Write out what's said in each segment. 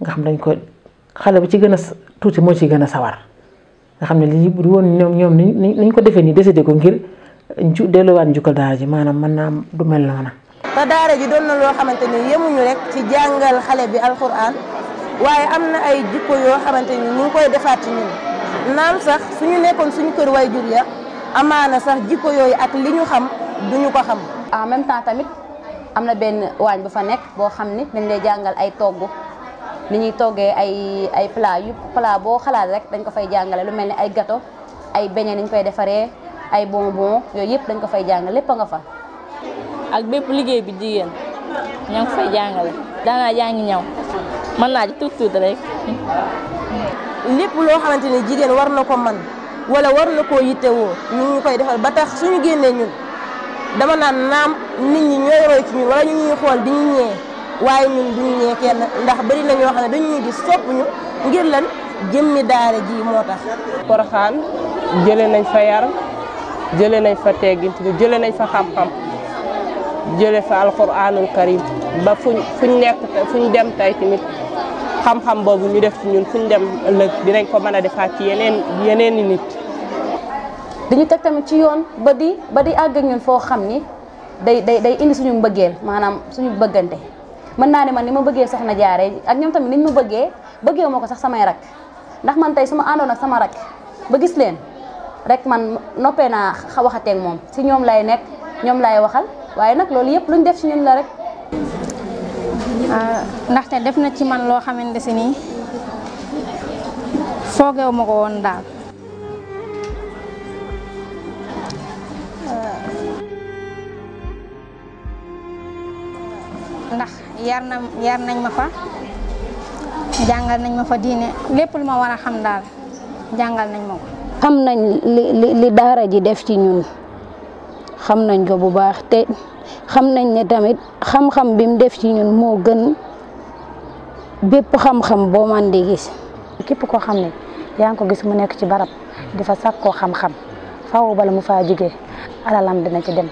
nga xam dañ ko xale bu ci gën a tuuti moo ci gën a sawar nga xam ne lii bu woon ñoom ñoom ni niñ ko defee nii décidé ko ngir ju delluwaat njukkal daara ji maanaam mën naa du mel noona te daara ji doon na loo xamante ni yemuñu rek ci jàngal xale bi alxuraan waaye am na ay jikko yoo xamante ni ñu ngi koy defaat ci ñun naam sax suñu nekkoon suñu kër way jur ya amaana sax jikko yooyu ak li ñu xam duñu ko xam. en même temps tamit am na benn waañ bu fa nekk boo xam ni dañ lay jàngal ay togg ni ñuy toggee ay ay plat yu plat boo xalaat rek dañ ko fay jàngale lu mel ni ay gâteau ay beignet ni ñu koy defaree ay bonbon yooyu yëpp dañ ko fay jàngale lépp a nga fa. ak bépp liggéey bi jigéen ñoo ngi fay jàngale daanaa jàngi ñaw mën naa ci tuut tuut rek. lépp loo xamante ni jigéen war na ko man wala war na koo yittewoo ñu ngi koy defal ba tax suñu génnee ñun dama naan naam nit ñi ñooy roy ci ñun wala ñu ñuy xool di ñu ñee waaye ñun duñu ñee kenn ndax bari na ñoo xam ne dañu ñuy gis sopp ñu ngir lan jëmmi daara ji moo tax. Porokhane jëlee nañ fa yar jëlee nañ fa teggint jëlee nañ fa xam-xam. jële fa alquranul karim ba fuñ fuñ nekk fuñ dem tey tamit xam-xam boobu ñu def ci ñun fuñ dem ëllëg dinañ ko mën a defaat ci yeneen yeneen i nit. dañu teg tamit ci yoon ba di ba di àgg ak ñun foo xam ni day day day indi suñu mbëggeel maanaam suñu bëggante mën naa ne man ni ma bëggee soxna jaare ak ñoom tamit niñ ma bëggee bëggee ma ko sax samay rak ndax man tey su ma àndoon ak sama rak ba gis leen rek man noppee naa waxateeg moom si ñoom lay nekk ñoom lay waxal. waaye nag loolu yëpp luñ def ci ñun la rek. ndaxte def na ci man loo xamante si nii foogeewu ma ko woon daal. ndax yar na yar nañ ma fa jàngal nañ ma fa diine lépp lu ma war a xam daal jàngal nañ ma ko. xam nañ li li daara ji def ci ñun. xam nañ ko bu baax te xam nañ ne tamit xam-xam bi mu def ci ñun moo gën bépp xam-xam boo man di gis. képp koo xam ne yaa ngi ko gis mu nekk ci barab di fa sàkk koo xam-xam faaw bala mu faa jógee alalam dina ci dem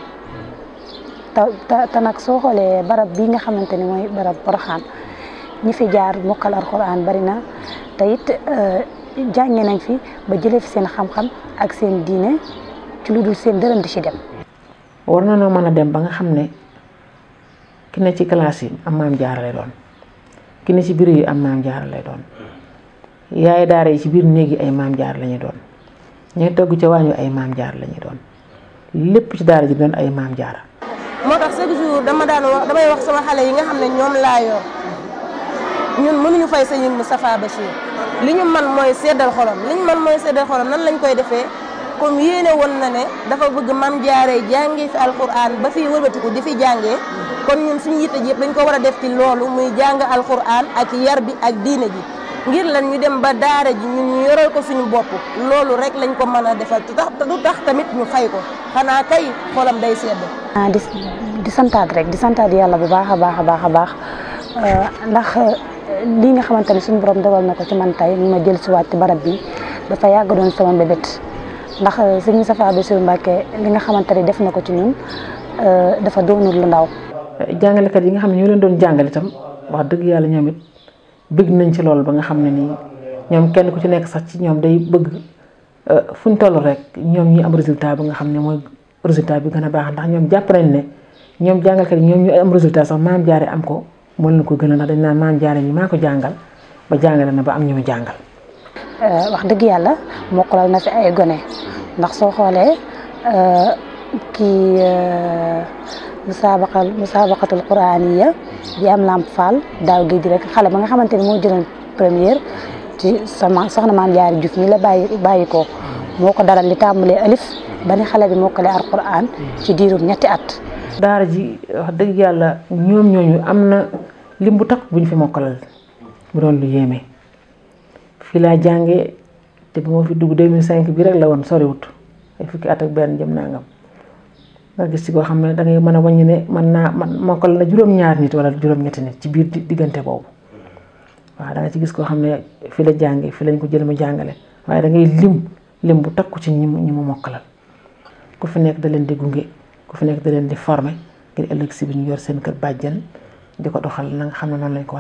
te te nag soo xoolee barab bii nga xamante ni mooy barab Porokhane ñi fi jaar mokkal alxuraan bari na te it jànge nañ fi ba jëlee fi seen xam-xam ak seen diine ci lu dul seen dërëm di ci dem. war na noo mën a dem ba nga xam ne ki ne ci classe yi am maam jaara lay doon ki ne ci biir yi am maam jaara lay doon yaay daara yi ci biir néeg yi ay maam jaara lañuy doon ñooy togg ca waañu ay maam jaara lañuy doon lépp ci daara ji doon ay maam jaara moo tax chaque jour dama daan wax damay wax sama xale yi nga xam ne ñoom laa yor ñun mënuñu fay sëñ Moustapha Bachir li ñu man mooy seddal xolam li ñu man mooy seddal xolam nan lañ koy defee comme yéene woon na ne dafa bëgg mam jaaree jàngee fi alquran ba fi wëlbatiku di fi jàngee kon ñun suñu yitte ji yëpp dañ ko war a def ci loolu muy jàng alquran ak yar bi ak diine ji ngir lan ñu dem ba daara ji ñun ñu yoral ko suñu bopp loolu rek lañ ko mën a defal te tax du tax tamit ñu fay ko xanaa kay xolam day sedd. ah di di santaat rek di santaat yàlla bu baax a baax a baax a baax ndax lii nga xamante ne suñu borom dogal na ko ci man tey ma jël si waat ci barab bi dafa yàgg doon sama mbébét. ndax sëñ Moustapha Bassirou Mbacké li nga xamante ne def na ko ci ñun dafa doonul lu ndaw. jàngalekat yi nga xam ne ñoo leen doon jàngale itam wax dëgg yàlla ñoom it bëgg nañ ci loolu ba nga xam ne nii ñoom kenn ku ci nekk sax ci ñoom day bëgg fu ñu toll rek ñoom ñi am résultat bi nga xam ne mooy résultat bi gën a baax ndax ñoom jàpp nañ ne ñoom jàngalkat yi ñoom ñu am résultat sax maam jaare am ko moo leen ko gën a ndax dañ naan maam jaare mi maa ko jàngal ba jàngale na ba am ñu mu jàngal. wax dëgg yàlla mokkalal na fi ay gone ndax soo xoolee kii musaabaqal musaabaqatul quraaniya bi am lamp fall daaw géej rek xale ba nga xamante ni moo jëloon première ci sama soxna maam jaari Juuf mi la bàyyi bàyyi ko moo ko daral li tàmbalee alif ba ni xale bi mokkale alquran ci diirum ñetti at. daara ji wax dëgg yàlla ñoom ñooñu am na lim bu takk bu ñu fi mokkalal bu doon lu yéeme. fii laa jàngee te bu ma fi dugg 2005 bi rek la woon soriwut ay fukki at ak benn jëm nangam nga gis ci koo xam ne da ngay mën a wàññi ne mën naa man mokkal na juróom-ñaar nit wala juróom-ñetti nit ci biir diggante boobu waaw da nga ci gis koo xam ne fi la jàngee fi lañ ko jël mu jàngale waaye da ngay lim lim bu takku ci ñi mu ñi mu mokkalal ku fi nekk da leen di gunge ku fi nekk da leen di former ngir ëllëg si bi ñu yor seen kër bàjjan di ko doxal na nga xam ne noonu lañ ko